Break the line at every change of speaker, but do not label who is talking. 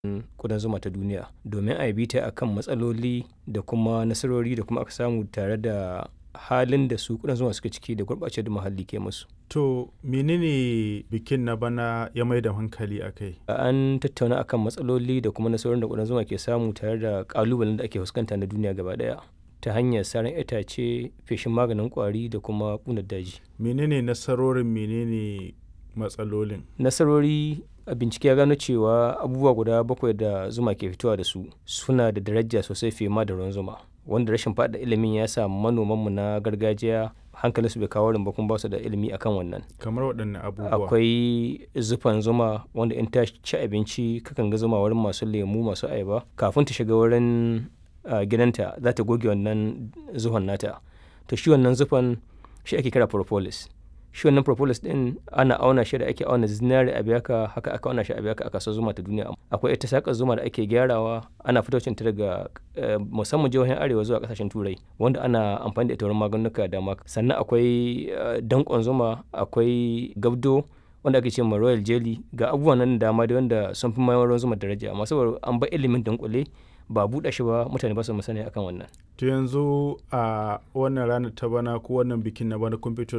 kudan zuma ta duniya domin a yi bita akan matsaloli da kuma nasarori da kuma aka samu tare da halin da su kudan zuma suke ciki da gurɓacewar da muhalli ke musu.
To menene bikin na bana ya mai da hankali a kai?
An tattauna akan matsaloli da kuma nasarorin da kudan zuma ke samu tare da ƙalubalen da ake fuskanta na duniya gaba ɗaya ta hanyar saran itace, feshin maganin ƙwari da kuma ƙunar daji.
Menene nasarorin menene matsalolin?
Nasarori a bincike ya gano cewa abubuwa guda bakwai da zuma ke fitowa da su suna da daraja sosai fiye ma da ruwan zuma. Wanda rashin faɗa ilimin ya sa manomanmu na gargajiya hankalinsu bai kawo rin ba kuma ba su da ilimi akan wannan.
Kamar waɗanne abubuwa?
Akwai zufan zuma wanda in ta ci abinci kakan ga zuma wurin masu lemu masu ayaba kafin ta shiga wurin a gidanta za ta goge wannan zuhon nata. To shi wannan zufan shi ake kira propolis. Shi wannan propolis ɗin ana auna shi da ake auna zinari a biyaka haka aka auna shi a biyaka a kasuwar zuma ta duniya. Akwai ita saƙar zuma da ake gyarawa ana fitocin ta daga musamman jihohin arewa zuwa ƙasashen turai wanda ana amfani da ita wurin maganuka da dama. Sannan akwai danƙon zuma, akwai gabdo wanda ake ce ma royal jelly ga abubuwan nan da dama dai wanda sun fi mayar ruwan zuma daraja amma saboda an bar ilimin dunƙule ba buɗe shi ba mutane ba su masani akan wannan.
To yanzu a wannan ranar ta bana ko wannan bikin na bana kun fito